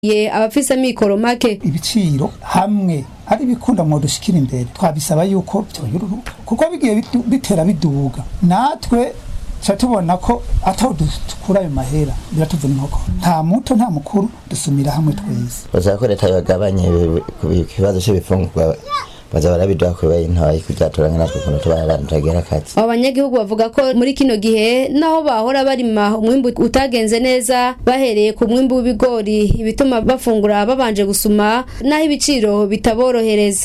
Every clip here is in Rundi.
ye abafise mikoro make ibiciro hamwe ari bikunda mu dushikira imbere twabisaba yuko byoyururuka kuko bigiye bidu- bitera biduga natwe ca tubona ko ataho dukura ayo mahera biratuvuna inkoko nta muto nta mukuru dusumira hamwe twese baza ko leta yagabanye ikibazo cy'ibifungurwa baza barabiduha ku bei ntoyi kuzaturanga natwe ukuntu tuba abantu tagera akazi abo banyagihugu bavuga ko muri kino gihe naho bahora barima umwimbu utagenze neza bahereye ku mwimbu w'ibigori ibituma bafungura babanje gusuma naho ibiciro bitaborohereza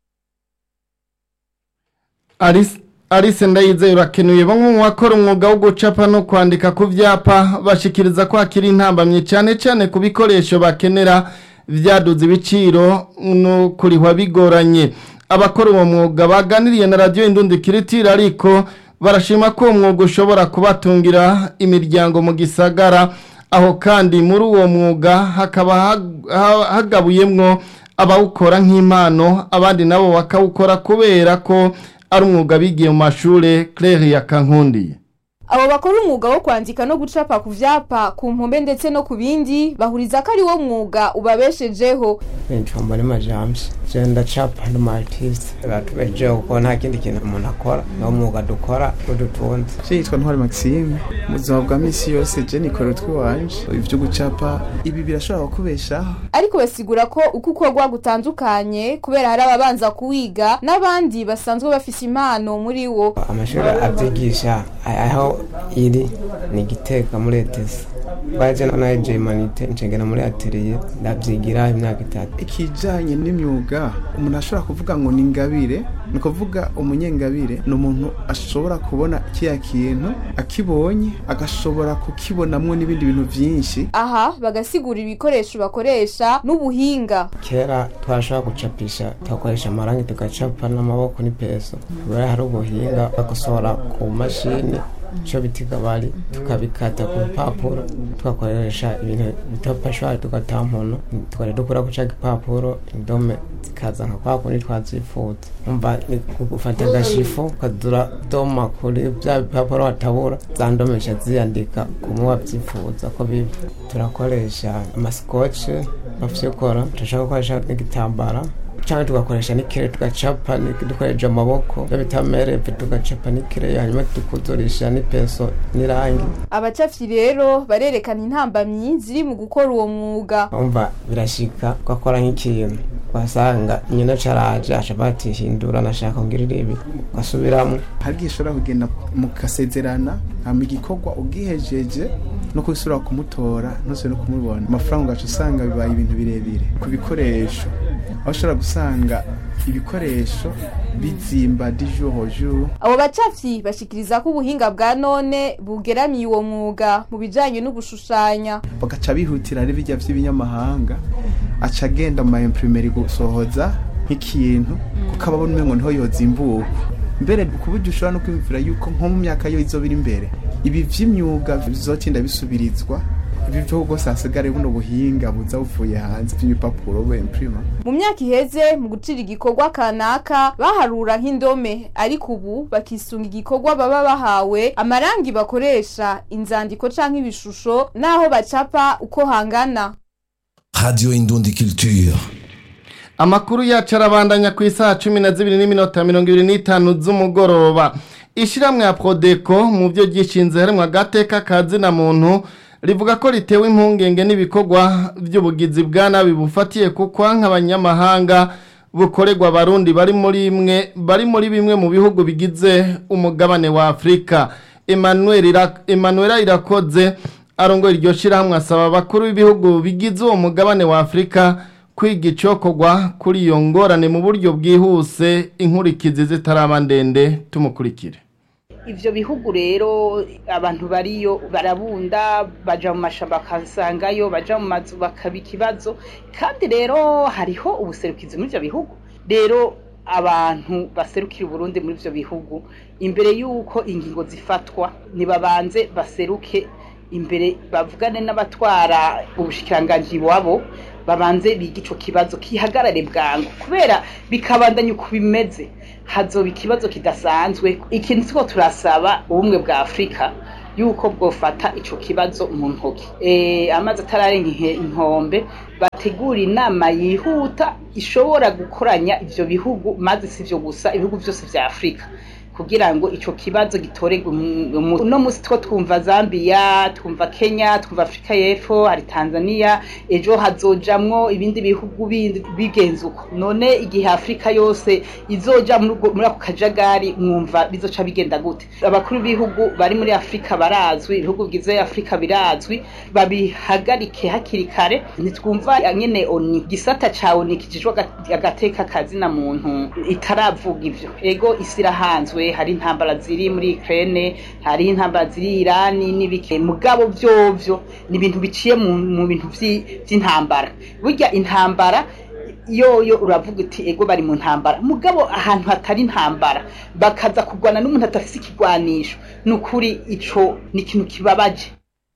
Alice Alice Ndayizeye urakenuye bamwe mu bakora umwuga wo gucapa no kwandika ku vyapa bashikiriza ko hakiri intambamye cyane cyane ku bikoresho bakenera vyaduze ibiciro no kurihwa bigoranye abakora uwo mwuga baganiriye na radio Indundi Kiritira ariko barashima ko uwo mwuga ushobora kubatungira imiryango mu gisagara aho kandi muri uwo mwuga hakaba hag- ha- hagabuyemwo abawukora nk'impano abandi nabo bakawukora kubera ko ari umwuga bigiye mu mashure Claire ya Kankundi abo bakora umwuga wo kwandika no gucapa ku vyapa ku mpombe ndetse no ku bindi bahuriza ko ari wo mwuga ubabeshejeho nitwa Mbonima James je ndacapa ndi umu artiste batubejeho kuko nta kindi kintu umuntu akora niwo mwuga dukora udutunze Je yitwa Ntwari Maxime mu buzima bwa misi yose je nikora utwiwanje ivyo gucapa ibi birashobora kukubeshaho ariko basigura ko uko ukorwa gutandukanye kubera hari ababanza kuwiga n'abandi basanzwe bafise impano muri wo amashuri abyigisha aho iri ni giteka muri etesi baje na je humanite ncengera muri atelier ndavyigira imyaka itatu ikijanye n'imyuga umuntu ashobora kuvuga ngo ni ingabire ni ukuvuga umunyengabire ni umuntu ashobora kubona kiya kintu akibonye agashobora kukibonamwo n'ibindi bintu vyinshi aha bagasigura ibikoresho bakoresha n'ubuhinga kera twashobora gucapisha tugakoresha amarangi tugacapa n'amaboko n'ipeso kubera hari ubuhinga bagusohora ku mashini ico bitiga bari tukabikata ku mpapuro tugakoresha ibintu bita pashwari tugatampono tukajya dukura ku ca gipapuro indome zikaza nka kwa kundi twazifuza umva ni gufata agashifu ukazura doma kuri vya bipapuro watabura za ndomesha ziyandika kumwe wavyifuza ko bibi turakoresha amasikoce bafyikora turashaka gukoresha n'igitambara cyangwa tugakoresha n'ikire tugacapa ni- dukoresheje amaboko iyo bita mereve tugacapa n'ikire hanyuma tukuzurisha n'ipeso n'irangi abacafyi rero barerekana intambamyi ziri mu gukora uwo mwuga umva birashika ugakora nk'ikintu ugasanga nyina caraje aca batihindura nashaka ngirira ibi ugasubiramo hari igihe ushobora kugenda mukasezerana hama igikorwa ugihejeje no kubisubira kumutora ntuzire no kumubona amafaranga ugaca usanga bibaye ibintu birebire ku bikoresho aho ushobora gusanga ibikoresho bizimba di jour au jour abo bacafyi bashikiriza ko ubuhinga bwa none bugeramiye uwo mwuga mu bijanye no gushushanya bagaca bihutira ari bijya vy'ibinyamahanga aca agenda mu maimprimerie gusohoza nk'ikintu kuko aba abona umengo niho yozimbuka mbere ku buryo ushobora no kwiyumvira yuko nko mu myaka yo izoba iri imbere ibi vy'imyuga bizotinda bisubirizwa ibi vyo rwose hasigare buno buhinga buza buvuye hanze vy'ibipapuro bemprima mu myaka iheze mu gucira igikorwa kanaka baharura nk'indome ariko ubu bakisunga igikorwa baba bahawe amarangi bakoresha inzandiko canke ibishusho n'aho bacapa uko hangana Radio Indundi Culture. Amakuru yacu arabandanya ku isaha cumi na zibiri n'iminota mirongo ibiri n'itanu z'umugoroba ishiramwe ya Prodeco mu byo gishinze harimwo agateka ka zina muntu rivuga ko ritewe impungenge n'ibikorwa by'ubugizi bwa nabi bufatiye ku kwanka abanyamahanga bukorerwa abarundi bari muri imwe bari muri bimwe mu bihugu bigize umugabane wa Afrika Emmanuel Ira- Emmanuel Irakoze arongoye iryo shirahamwe asaba abakuru b'ibihugu bigize uwo mugabane wa Afrika kwiga icokorwa kuri iyo ngorane mu buryo bwihuse inkurikizi zitaraba ndende tumukurikire ivyo bihugu rero abantu bariyo barabunda baja mu mashamba bakasangayo baja mu mazu bakaba ikibazo kandi rero hariho ubuserukizi muri ivyo bihugu rero abantu baserukira uburundi muri ivyo bihugu imbere y'uko ingingo zifatwa nibabanze baseruke imbere bavugane n'abatwara ubushikiranganji wabo babanze biga ico kibazo kihagarare bwangu kubera bikabandanya uko bimeze hazoba ikibazo kidasanzwe ikintu tuko turasaba ubumwe bwa afurika yuko bwofata ico kibazo mu ntoki eh amazi atararenga ihe- inkombe bategura inama yihuta ishobora gukoranya ivyo bihugu maze sivyo gusa ibihugu vyose vya Afrika kugira ngo ico kibazo gitorerwe umu- umu- uno musi two twumva Zambia twumva Kenya twumva Afrika y'Epfo hari Tanzania ejo hazojamwo ibindi bihugu bindi bigenze uko none igihe Afrika yose izoja muri ubwo- muri ako kajagari mwumva bizoca bigenda gute abakuru b'ibihugu bari muri Afrika barazwi ibihugu bigize Afrika birazwi babihagarike hakiri kare ntitwumva nyene oni gisata ca oni kijejwe aga- agateka kazina muntu itaravuga ivyo ego isi irahanzwe hari intambara ziri muri Ukraine hari intambara ziri Irani n'ibike mugabo vyovyo ni ibintu biciye mu, mu bintu vyi- vy'intambara burya intambara yoyo uravuga uti ego bari mu ntambara mugabo ahantu hatari intambara bakaza kurwana n'umuntu adafise ikigwanisho ni ukuri ico ni ikintu kibabaje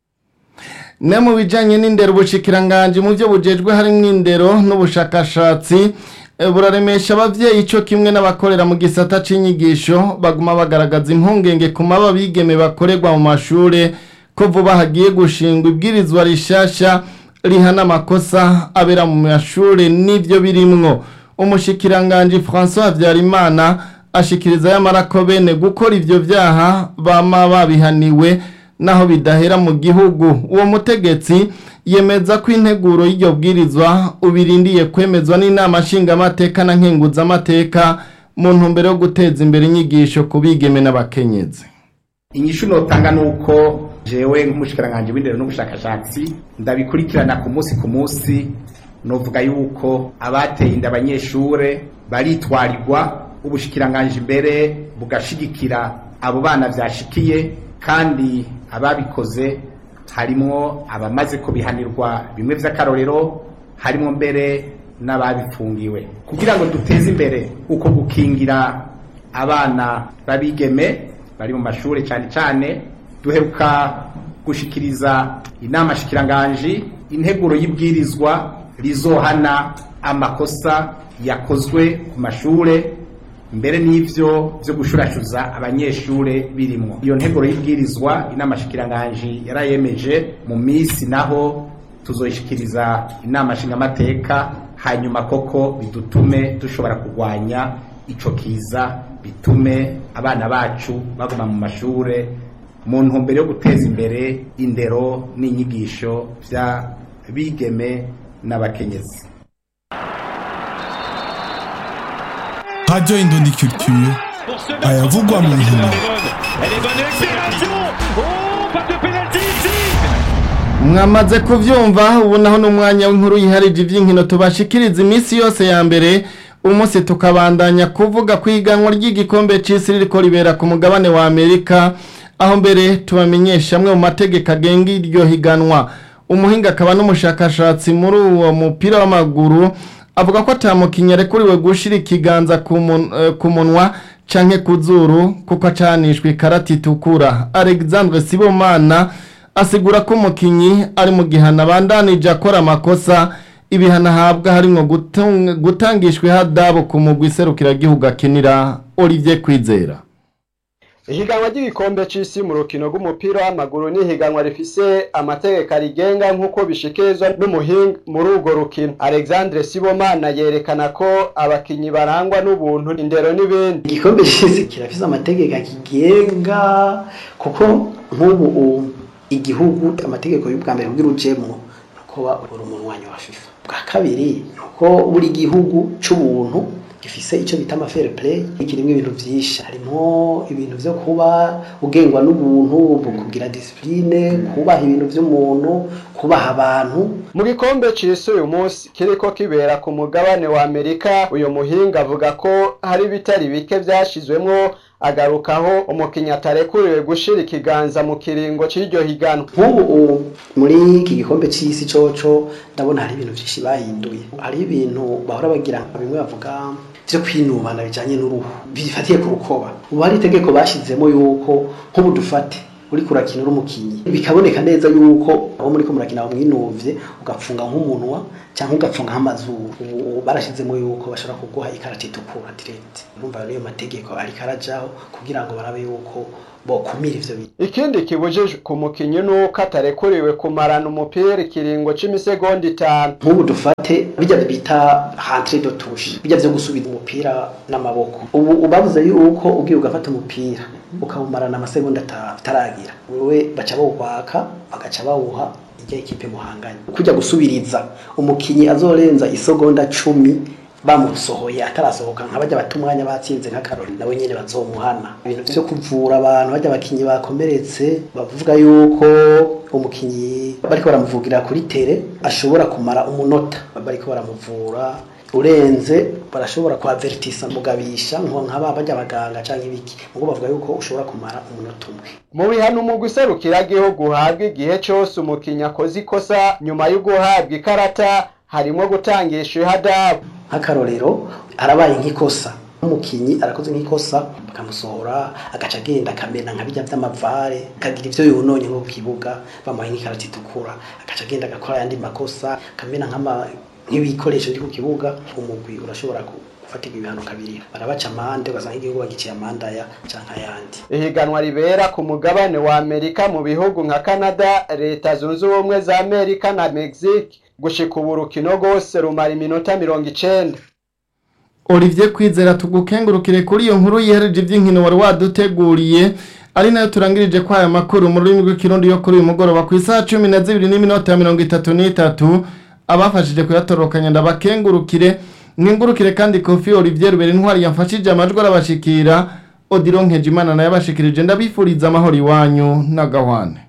ne mu bijanye n'indero ubushikiranganje mu byo bujejwe harimwo indero n'ubushakashatsi eh, buraremesha abavyeyi ico kimwe n'abakorera mu gisata c'inyigisho baguma bagaragaza impungenge ku maba bigeme bakorerwa mu mashure ko vuba hagiye gushingwa ibwirizwa rishasha rihana amakosa abera mu mashure n'ivyo birimwo umushikiranganje François Habyarimana ashikiriza yamara ko bene gukora ivyo vyaha bama babihaniwe naho bidahera mu gihugu uwo mutegetsi yemeza ko integuro y'iryo bwirizwa ubirindiye kwemezwa n'inama nshingamateka na nkenguzamateka mu ntumbero yo guteza imbere inyigisho ku bigeme n'abakenyezi inyishu notanga nuko jewe nk'umushikiranganje w'indero n'ubushakashatsi ndabikurikirana ku munsi ku munsi novuga yuko abateye inda abanyeshure baritwarirwa ubushikiranganje imbere bugashigikira abo bana vyashikiye kandi ababikoze harimwo abamaze kubihanirwa bimwe vy'akarorero harimwo mbere n'ababifungiwe kugira ngo duteze imbere uko gukingira abana babigeme bari mu mashuri cyane cyane duheruka gushikiriza inama shikiranganji integuro y'ibwirizwa rizohana amakosa yakozwe ku mashure mbere n'ivyo vyo gushurashuza abanyeshure birimwo iyo nteguro y'ibwirizwa inama shikiranganji yarayemeje mu misi naho tuzoyishikiriza inama nshingamateka hanyuma koko bidutume dushobora kurwanya ico kiza bitume abana bacu baguma mu mashure mu ntumbero yo guteza imbere indero n'inyigisho vya bigeme n'abakenyezi Radio Indondi Culture ayavugwa mu nkino mwamaze kuvyumva ubu naho n'umwanya w'inkuru yiharije ivy'inkino tubashikiriza iminsi yose ya mbere umunsi tukabandanya kuvuga ku iganwa ry'igikombe c'isi ririko ribera ku mugabane wa amerika aho mbere tubamenyesha amwe mu mategeko agenga iryo higanwa umuhinga akaba n'umushakashatsi muri uwo mupira w'amaguru avuga ko atamukinnyi arekuriwe gushira ikiganza ku mun- eh, ku munwa canke ku zuru kuko acanishwe ikarata itukura alexandre sibomana asigura ko umukinnyi ari mu gihano abandanije akora amakosa ibihano ahabwa harimwo gutung- gutangishwa ihadabu ku mugwi serukiragihugu akinira olivier kwizera ihiganwa ry'igikombe c'isi mu rukino rw'umupira w'amaguru ni ihiganwa rifise amategeko arigenga nk'uko bishikirizwa n'umuhinga muri urwo rukino alexandre sibomana yerekana ko abakinyi barangwa n'ubuntu indero n'ibindi igikombe cy'isi kirafise amategeko akigenga kuko nk'ubu u- igihugu amategeko y'ubwa mbere kugira ujemwo nuko uri umunwanyi wa fifa bwa kabiri nuko buri gihugu c'ubuntu gifise ico bita ama fair play kirimwo ibintu vyinshi harimo ibintu vyo kuba ugengwa n'ubuntu kugira discipline kubaha ibintu vy'umuntu kubaha abantu mu gikombe c'isi uyu munsi kiriko kibera ku mugabane wa amerika uyu muhinga avuga ko hari ibitari bike vyashizwemwo agarukaho umukinyi atarekuriwe gushira ikiganza mu kiringo c'iryo higanwa nk'ubu u- muri iki gikombe c'isi coco ndabona hari ibintu vyinshi bahinduye hari ibintu bahora bagira nka bimwe bavuga vyo kwinubana bijanye n'uruhu bifatiye ku rukoba ubu hari itegeko bashizemo yuko nk'ubu dufate uriko urakina uri umukinyi bikaboneka neza yuko aho muriko murakina bamwinuvye ugapfunga nk'umunwa cyangwa ugapfunga nk'amazuru ubu barashizemo yuko bashobora kuguha ikarata itukura direct urumva niyo mategeko ariko arajaho kugira ngo barabe yuko bokumira ivyo bintu ikindi kibujijwe ku mukinyi nuko atarekuriwe kumarana umupira ikiringo c'imisegonda itanu nk'ubu dufate bijya bita rentre de touche bijya vyo gusubiza umupira n'amaboko ubu ubavuze yuko ugiye ugafata umupira ukawumarana amasegonda atanu utaragira wewe baca bawukwaka bagaca bawuha ijya ikipe muhanganye kujya gusubiriza umukinyi azorenza isegonda cumi bamusohoye atarasohoka nka bajya bata umwanya batsinze nk'akarori nawe nyene bazomuhana ibintu vyo kuvura abantu bajya abakinyi bakomeretse bavuga yuko umukinyi bariko baramuvugira kuri tere ashobora kumara umunota bariko baramuvura urenze barashobora kuhavertisa mugabisha nk'aba bajya abaganga canke ibiki ngo bavuga yuko ushobora kumara umunota umwe mu bihano umugwi serukiragihugu uhabwa igihe cose umukinyi akoze ikosa nyuma yo guhabwa ikarata harimo gutangisha ihadabu nk'akarorero arabaye nk'ikosa umukinyi arakoze nk'ikosa bakamusohora agaca agenda akamena nka bijya vy'amavare akagira ivyo yononye nko ku kibuga bamuhaye nk'ikarata itukura agaca agenda agakora ayandi makosa akamena nk'ama nk'ibikoresho biri ku kibuga umugwi urashobora gufatirwa ibihano kabiri barabaca amande ugasanga igihugu bagiciye amande aya canke ayandi ihiganwa ribera ku mugabane wa amerika mu bihugu nka canada leta zunze ubumwe za amerika na mexique gushika ubu urukino rwose rumara iminota mirongo icenda Olivier Kwizera tugukengurukire kuri iyo nkuru yihereje iby'inkino wari waduteguriye ari nayo turangirije kwa aya makuru mu rurimi rw'ikirundi yo kuri uyu mugoroba ku isaha cumi na zibiri n'iminota mirongo itatu n'itatu abafashije kuyatorokanya ndabakengurukire mwingurukire kandi kofi Olivier Rubera intwari yamfashije amajwi arabashikira Odilon Nkejimana nayo abashikirije ndabifuriza amahoro iwanyu n'agahwane